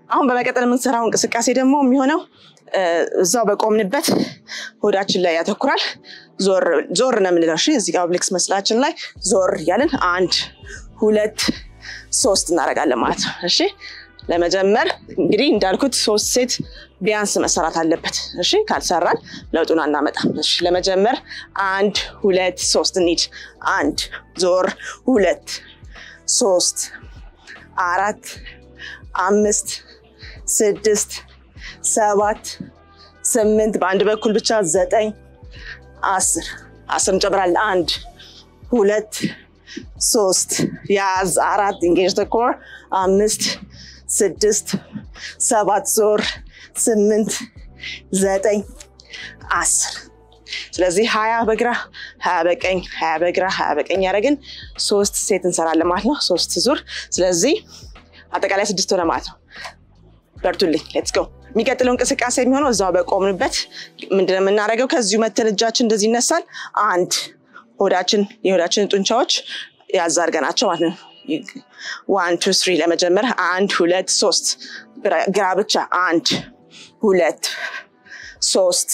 አሁን በመቀጠል የምንሰራው እንቅስቃሴ ደግሞ የሚሆነው እዛው በቆምንበት ሆዳችን ላይ ያተኩራል። ዞር ነው የምንለው። እሺ እዚህ ጋር ኦብሊክስ መስላችን ላይ ዞር እያልን አንድ ሁለት ሶስት እናደርጋለን ማለት ነው። እሺ ለመጀመር እንግዲህ እንዳልኩት ሶስት ሴት ቢያንስ መሰራት አለበት። እሺ ካልሰራን ለውጡን አናመጣም። እሺ ለመጀመር አንድ ሁለት ሶስት እንሂድ። አንድ ዞር፣ ሁለት ሶስት አራት አምስት ስድስት ሰባት ስምንት በአንድ በኩል ብቻ ዘጠኝ አስር አስር እንጨምራለን። አንድ ሁለት ሶስት ያዝ አራት ኢንጌጅ ተኮር አምስት ስድስት ሰባት ዞር ስምንት ዘጠኝ አስር ስለዚህ ሀያ በግራ ሀያ በቀኝ ሀያ በግራ ሀያ በቀኝ ያደረግን ሶስት ሴት እንሰራለን ማለት ነው። ሶስት ዙር። ስለዚህ አጠቃላይ ስድስት ሆነ ማለት ነው። በርቱልኝ። ሌትስ ጎ። የሚቀጥለው እንቅስቃሴ የሚሆነው እዛው በቆምንበት ምንድነው የምናደርገው? ከዚሁ መተን እጃችን እንደዚህ ይነሳል። አንድ ሆዳችን የሆዳችንን ጡንቻዎች ያዝ አድርገናቸው ማለት ነው። ዋን ቱ ስሪ ለመጀመር አንድ ሁለት ሶስት ግራ ብቻ አንድ ሁለት ሶስት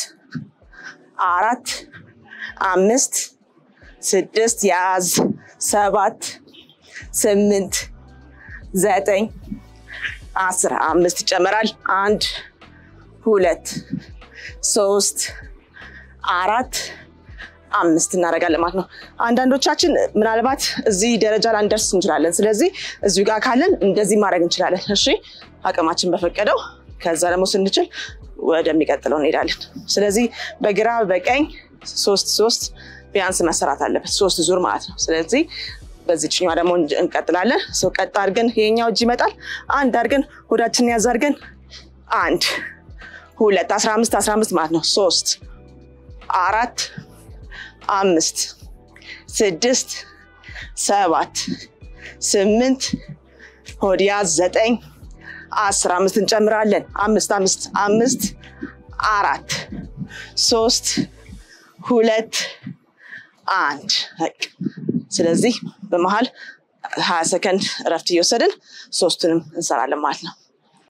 አራት አምስት ስድስት ያዝ ሰባት ስምንት ዘጠኝ አስር አምስት ይጨመራል። አንድ ሁለት ሶስት አራት አምስት እናደርጋለን ማለት ነው። አንዳንዶቻችን ምናልባት እዚህ ደረጃ ላንደርስ እንችላለን። ስለዚህ እዚሁ ጋር ካለን እንደዚህ ማድረግ እንችላለን። እሺ አቅማችን በፈቀደው ከዛ ደግሞ ስንችል ወደሚቀጥለው እንሄዳለን። ስለዚህ በግራ በቀኝ ሶስት ሶስት ቢያንስ መሰራት አለበት፣ ሶስት ዙር ማለት ነው። ስለዚህ በዚችኛ ደግሞ እንቀጥላለን። ሰው ቀጥ አድርገን ይሄኛው እጅ ይመጣል። አንድ አድርገን ሆዳችንን ያዝ አድርገን አንድ ሁለት አስራ አምስት አስራ አምስት ማለት ነው። ሶስት አራት አምስት ስድስት ሰባት ስምንት ሆድ ያዝ ዘጠኝ አስር አምስት እንጨምራለን። አምስት አምስት አምስት አራት ሶስት ሁለት አንድ ስለዚህ በመሀል ሀያ ሰከንድ እረፍት እየወሰድን ሶስቱንም እንሰራለን ማለት ነው።